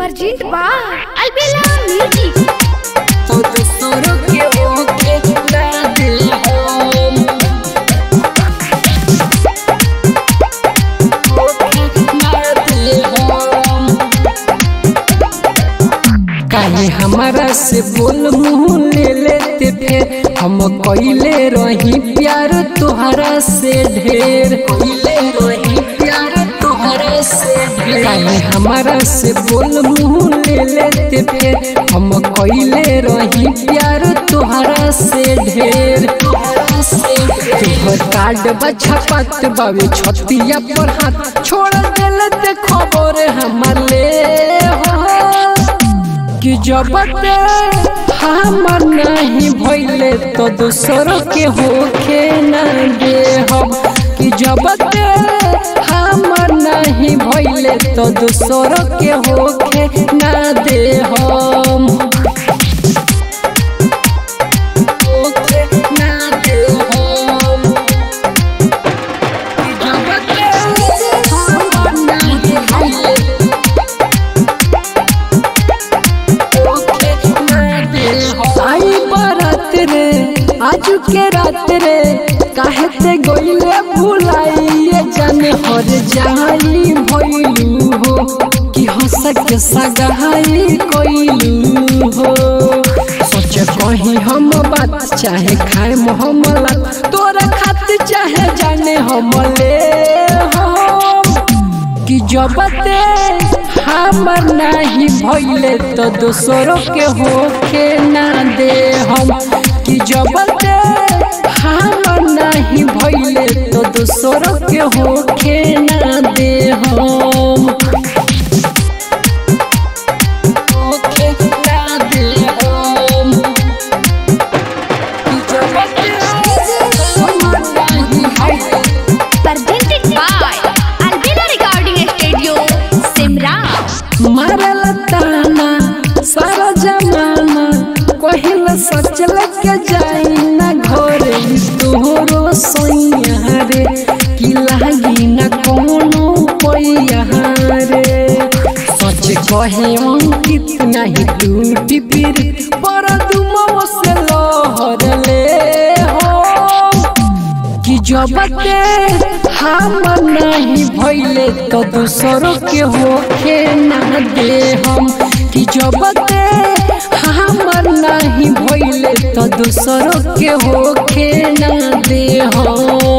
Perjint ba Albela Music तो दूसरों के होके ना दिल हम होके ना दिल हम काहे हमारा से बोल मुँह ले लेते फिर हम कइले रही प्यार तोहरा से ढेर कइले रही प्यार तोहरा से ढेर काहे हमारा से बोल मुँह ले लेते फिर हम कइले रही प्यार तोहरा से ढेर तोहरा से तोहर कार्ड बछा पात बावे छतिया पर हाथ छोड़ देले ते खबर हमर ले हो कि जब ते हमर नहीं भइले तो दूसरों के होके ना दे हम कि जब ते हमर नहीं भइले तो दूसरों के होके ना दे हम होके ना दे हम कि जब ते हमर नहीं भइले आई बारात रे आज के रात रे काहे ते गइले भुलाइए जाने हर जाई भइलू हो कि हंस के सगाई कइलू हो सोच कहीं हम बात चाहे खाए मोहम्मला तोरा खातिर चाहे जाने हम ले हो कि जब ते हमर नहीं भइले तो दूसरों के होके ना दे हम कि जब ते हमर नहीं भइले तो दूसरों के होके ना दे हम होके ना दे हम कि जब ते हमर नहीं भइले Presented by Albela Recording Studio Simra मारल ताना सारा जमाना कहिल सच लेके जाई ना घरे तोहरो सैया रे कि लागी ना कोनो पैया रे सच कहे अंकित नहीं टूटी फिर पर तुम से लहर ले हो कि जब ते हम नहीं भइले तो दूसरों के होके ना दे हम कि जब ते हमर नहीं भइले तो दूसरों के होके ना दे हम